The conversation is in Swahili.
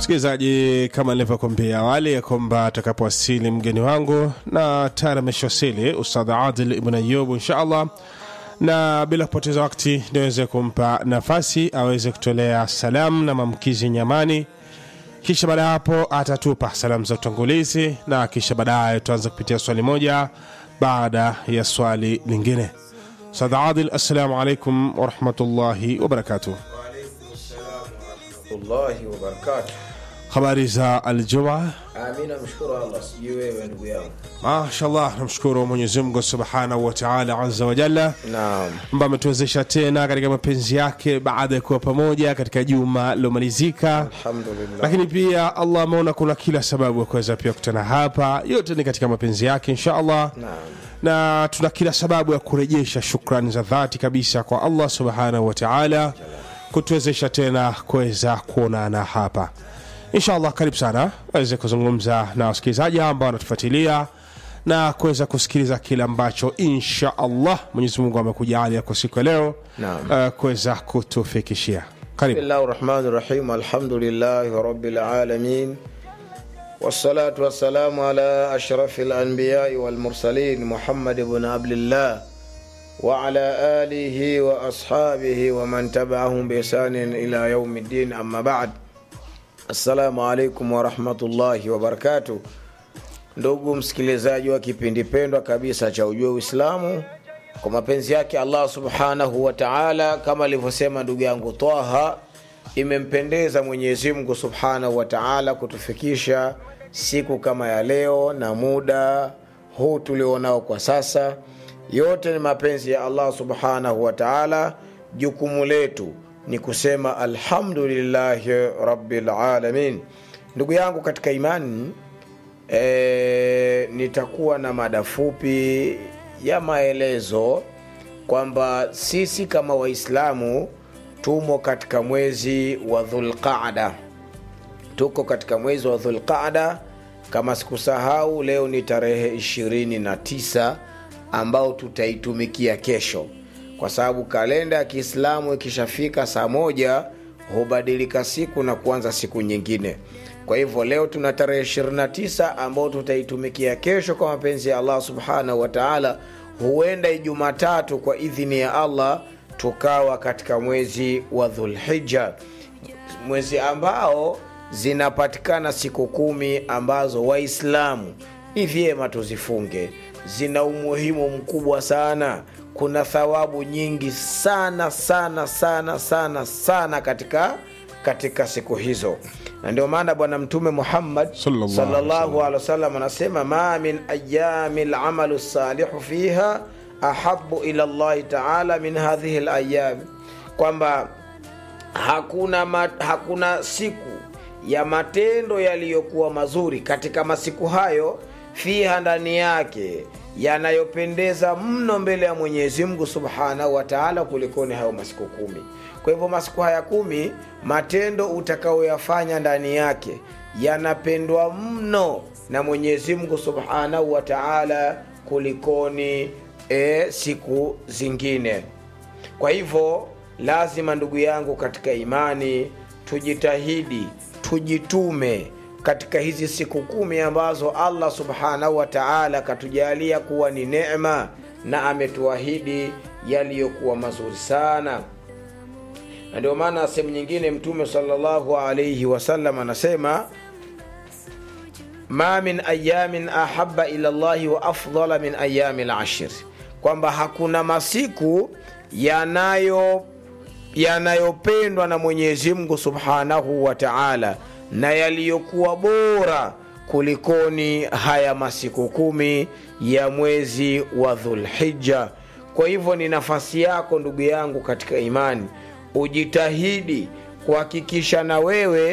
msikilizaji kama nilivyokuambia awali ya kwamba atakapowasili mgeni wangu na tayari ameshawasili ustadh adil ibn ayub insha allah na bila kupoteza wakati niweze kumpa nafasi aweze kutolea salamu na maamkizi nyamani kisha baada ya hapo atatupa salamu za utangulizi na kisha baadaye tuanze kupitia swali moja baada ya swali lingine ustadh adil assalamu alaikum warahmatullahi wabarakatuh warahmatullahi wabarakatu habari za aljumaa amina mshukuru allah sijui wewe ndugu yangu mashallah namshukuru mwenyezimngu subhanahu wataala aza wajalla naam ambaye ametuwezesha tena katika mapenzi yake baada ya kuwa pamoja katika juma lilomalizika alhamdulillah lakini pia allah ameona kuna kila sababu ya kuweza pia kutana hapa yote ni katika mapenzi yake insha allah naam na tuna kila sababu ya kurejesha shukrani za dhati kabisa kwa allah subhanahu wataala kutuwezesha tena kuweza kuonana hapa inshallah karibu sana aweze kuzungumza na wasikilizaji ambao wanatufuatilia na kuweza kusikiliza kile ambacho insha allah mwenyezi mungu amekujalia kwa siku ya leo Naam. uh, kuweza kutufikishia karibu bismillahi rahmani rahim alhamdulillahi rabbil alamin والصلاة والسلام على أشرف الأنبياء والمرسلين محمد بن عبد الله وعلى آله وأصحابه ومن تبعهم بإحسان إلى يوم الدين أما بعد السلام عليكم ورحمة الله وبركاته ndugu msikilizaji wa kipindi pendwa kabisa cha ujue uislamu kwa mapenzi yake allah subhanahu wa taala kama alivyosema ndugu yangu taha imempendeza mwenyezi mungu subhanahu wa taala kutufikisha siku kama ya leo na muda huu tulionao kwa sasa yote ni mapenzi ya allah subhanahu wa taala jukumu letu ni kusema alhamdulillahi rabbil alamin ndugu yangu katika imani e, nitakuwa na mada fupi ya maelezo kwamba sisi kama waislamu tumo katika mwezi wa dhulqada tuko katika mwezi wa dhulqada kama sikusahau leo ni tarehe 29 ambao tutaitumikia kesho kwa sababu kalenda ya kiislamu ikishafika saa moja hubadilika siku na kuanza siku nyingine kwa hivyo leo tuna tarehe 29 ambao tutaitumikia kesho kwa mapenzi ya allah subhanahu wa taala huenda ijumatatu kwa idhini ya allah tukawa katika mwezi wa dhulhija mwezi ambao zinapatikana siku kumi ambazo waislamu ni vyema tuzifunge zina umuhimu mkubwa sana kuna thawabu nyingi sana sana sana sana sana katika katika siku hizo na ndio maana bwana mtume muhammad Sallallahu alaihi sallallahu alaihi wasallam anasema ma min ayami lamalu salihu fiha ahabu ila llahi taala min hadhihi layam kwamba hakuna, ma, hakuna siku ya matendo yaliyokuwa mazuri katika masiku hayo fiha ndani yake yanayopendeza mno mbele ya mwenyezi mungu subhanahu wa taala kulikoni hayo masiku kumi kwa hivyo masiku haya kumi matendo utakaoyafanya ndani yake yanapendwa mno na mwenyezi mungu subhanahu wa taala kulikoni e, siku zingine kwa hivyo lazima ndugu yangu katika imani tujitahidi tujitume katika hizi siku kumi ambazo allah subhanahu wa taala akatujalia kuwa ni nema na ametuahidi yaliyokuwa mazuri sana na ndio maana sehemu nyingine mtume salllahu alaihi wasallam anasema ma min ayamin ahaba ila llahi wa afdala min ayami lashir kwamba hakuna masiku yanayo yanayopendwa na mwenyezi mungu subhanahu wa taala na yaliyokuwa bora kulikoni haya masiku kumi ya mwezi wa dhulhija kwa hivyo ni nafasi yako ndugu yangu katika imani ujitahidi kuhakikisha na wewe